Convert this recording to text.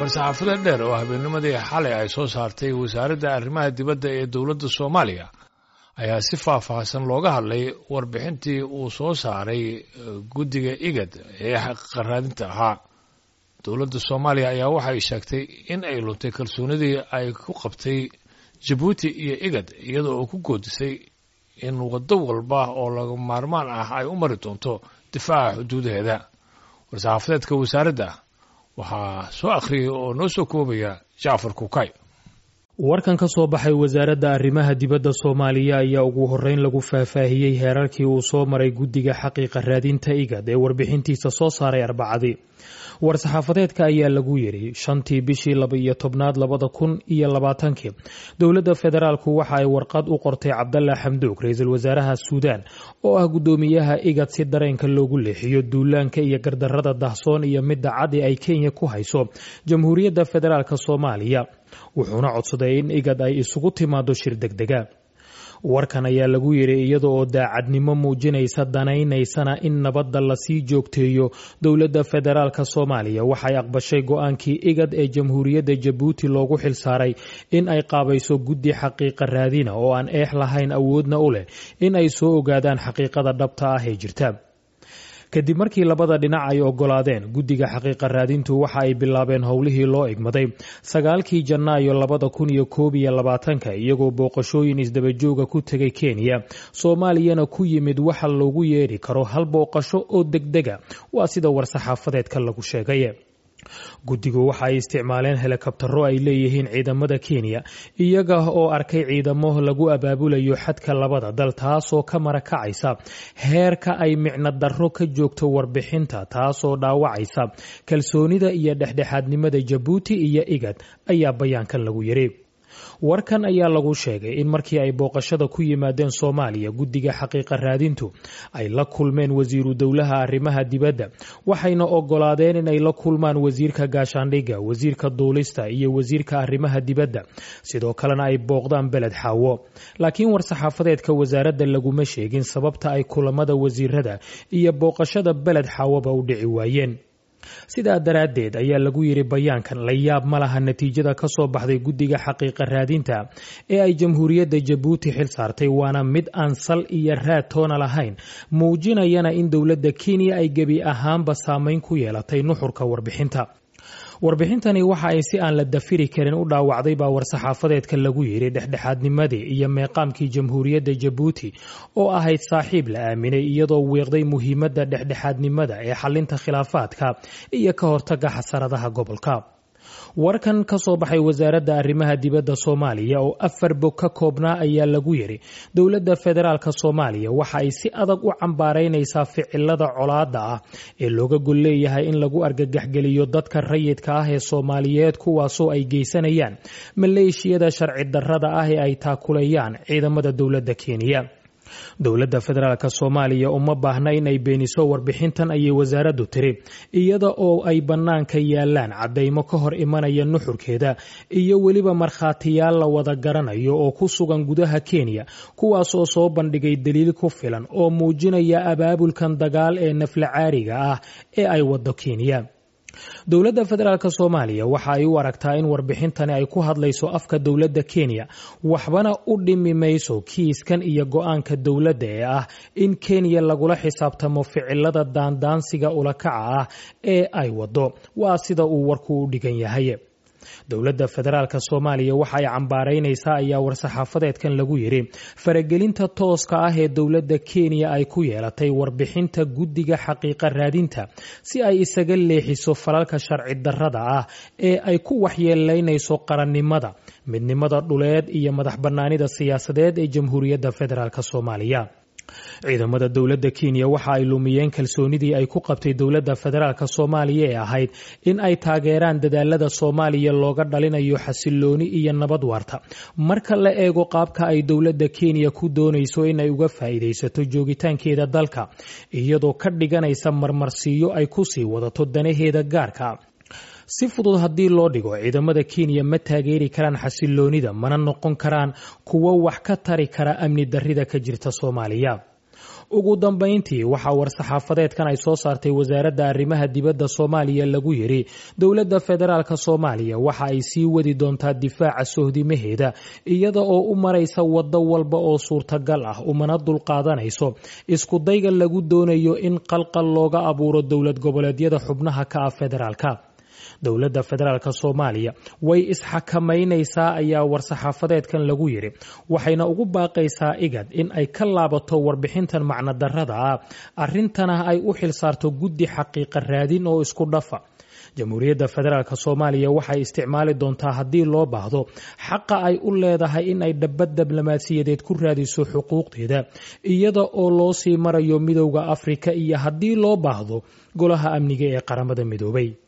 war-saxaafada dheer oo habeennimadii xalay ay soo saartay wasaaradda arrimaha dibadda ee dowladda soomaaliya ayaa si faahfaahsan looga hadlay warbixintii uu soo saaray guddiga igad ee xaqaraadinta ahaa dowladda soomaaliya ayaa waxay sheegtay in ay luntay kalsoonidii ay ku qabtay jabuuti iyo igad iyadoo oo ku goodisay in waddo walba oo laga maarmaan ah ay u mari doonto difaaca xuduudaheeda war-saxaafadeedka wasaaradda waxaa soo akhriyay oo noo soo koobaya jacfar kukay warkan ka soo baxay wasaaradda arrimaha dibadda soomaaliya ayaa ugu horreyn lagu faahfaahiyey heerarkii uu soo maray guddiga xaqiiqa raadinta igad ee warbixintiisa soo saaray arbacadii war-saxaafadeedka ayaa lagu yidhi shantii bishii laba iyo tobnaad labada kun iyo labaatankii dowladda federaalku waxa ay warqad u qortay cabdalla xamduug ra-iisul wasaaraha suudaan oo ah guddoomiyaha igad si dareenka loogu leexiyo duulaanka iyo gardarrada dahsoon iyo midda cadi ay kenya ku hayso jamhuuriyadda federaalk soomaaliya wuxuuna codsaday in igad ay isugu timaado shir degdega warkan ayaa lagu yidhi iyada oo daacadnimo muujinaysa danaynaysana in nabadda lasii joogteeyo dowladda federaalk soomaaliya waxay aqbashay go-aankii igad ee jamhuuriyadda jabuuti loogu xilsaaray in ay qaabayso guddi xaqiiqa raadina oo aan eex lahayn awoodna u leh in ay soo ogaadaan xaqiiqada dhabta ah ee jirta kadib markii labada dhinac ay ogolaadeen guddiga xaqiiqa raadintu waxa ay bilaabeen howlihii loo egmaday sagaalkii janaayo labada kun iyo koob iyo labaatanka iyagoo booqashooyin isdabajooga ku tegay kenya soomaaliyana ku yimid waxa loogu yeedhi karo hal booqasho oo degdega waa sida war-saxaafadeedka lagu sheegay guddigu waxa ay isticmaaleen helikabtaro ay leeyihiin ciidamada kenya iyaga oo arkay ciidamo lagu abaabulayo xadka labada dal taasoo ka marakacaysa heerka ay micno darro ka joogto warbixinta taasoo dhaawacaysa kalsoonida iyo dhexdhexaadnimada jabuuti iyo igad ayaa bayaankan lagu yidhi warkan ayaa lagu sheegay in markii ay booqashada ku yimaadeen soomaaliya guddiga xaqiiqa raadintu ay la kulmeen wasiiru dowlaha arrimaha dibadda waxayna ogolaadeen in ay la kulmaan wasiirka gaashaandhigga wasiirka duulista iyo wasiirka arrimaha dibadda sidoo kalena ay booqdaan beled xaawo laakiin war-saxaafadeedka wasaaradda laguma sheegin sababta ay kulamada wasiirada iyo booqashada beled xaawoba u dhici waayeen sidaa daraaddeed ayaa lagu yidhi bayaankan la yaab ma laha natiijada ka soo baxday guddiga xaqiiqa raadinta ee ay jamhuuriyadda jabuuti xil saartay waana mid aan sal iyo raad toona lahayn muujinayana in dowladda kenya ay gebi ahaanba saameyn ku yeelatay nuxurka warbixinta warbixintani waxa ay si aan la dafiri karin u dhaawacday baa war-saxaafadeedka lagu yidhi dhexdhexaadnimadii iyo meeqaamkii jamhuuriyadda jabuuti oo ahayd saaxiib la aaminay iyadoo wiiqday muhiimadda dhexdhexaadnimada ee xalinta khilaafaadka iyo ka hortaga xasaradaha gobolka warkan ka soo baxay wasaaradda arrimaha dibadda soomaaliya oo afar bog ka koobnaa ayaa lagu yidhi dowladda federaalk soomaaliya waxa ay si adag u cambaaraynaysaa ficilada colaadda ah ee looga gol leeyahay in lagu argagaxgeliyo dadka rayidka ah ee soomaaliyeed kuwaasoo ay geysanayaan maleeshiyada sharci darrada ah ee ay taakulayaan ciidamada dowladda kenya dowladda federaalk soomaaliya uma baahna in ay beeniso warbixintan ayay wasaaraddu tiri iyada oo ay bannaanka yaalaan caddaymo ka hor imanaya nuxurkeeda iyo weliba markhaatiyaal la wada garanayo oo ku sugan gudaha kenya kuwaasoo soo bandhigay daliil ku filan oo muujinaya abaabulkan dagaal ee nafla caariga ah ee ay waddo kenya dowladda federaalk soomaaliya waxa ay u aragtaa in warbixintani ay ku hadlayso afka dowladda kenya waxbana u dhimi mayso kiiskan iyo go-aanka dowladda ee ah in kenya lagula xisaabtamo ficilada daandaansiga ulakaca ah ee ay waddo waa sida uu warku u dhigan yahay dowladda federaalk soomaaliya waxa ay cambaaraynaysaa ayaa war-saxaafadeedkan lagu yidhi faragelinta tooska ah ee dowladda kenya ay ku yeelatay warbixinta guddiga xaqiiqa raadinta si ay isaga leexiso falalka sharci darrada ah ee ay ku waxyeelaynayso qarannimada midnimada dhuleed iyo madax bannaanida siyaasadeed ee jamhuuriyadda federaalk soomaaliya ciidamada dowladda kenya waxa ay lumiyeen kalsoonidii ay ku qabtay dowladda federaalk soomaaliya ee ahayd in ay taageeraan dadaalada soomaaliya looga dhalinayo xasilooni iyo nabad waarta marka la eego qaabka ay dowladda kenya ku doonayso in ay uga faa'iidaysato joogitaankeeda dalka iyadoo ka dhiganaysa marmarsiiyo ay ku sii wadato danaheeda gaarka si fudud haddii loo dhigo ciidamada kenya ma taageeri karaan xasiloonida mana noqon karaan kuwo wax ka tari kara amni darrida ka jirta soomaaliya ugu dambeyntii waxaa war-saxaafadeedkan ay soo saartay wasaaradda arrimaha dibadda soomaaliya lagu yidhi dowladda federaalk soomaaliya waxa ay sii wadi doontaa difaaca sohdimaheeda iyada oo u maraysa waddo walba oo suurtagal ah umana dulqaadanayso iskudayga lagu doonayo in qalqal looga abuuro dowlad goboleedyada xubnaha ka ah federaalka dowladda federaalk soomaaliya way isxakamaynaysaa ayaa war-saxaafadeedkan lagu yidhi waxayna ugu baaqaysaa igad in ay ka laabato warbixintan macnodarrada ah arrintana ay u xilsaarto guddi xaqiiqa raadin oo isku dhafa jamhuuriyadda federaalk soomaaliya waxay isticmaali doontaa haddii loo baahdo xaqa ay u leedahay in ay dhabad diblomaasiyadeed ku raadiso xuquuqdeeda iyada oo loo sii marayo midowda afrika iyo haddii loo baahdo golaha amniga ee qaramada midoobay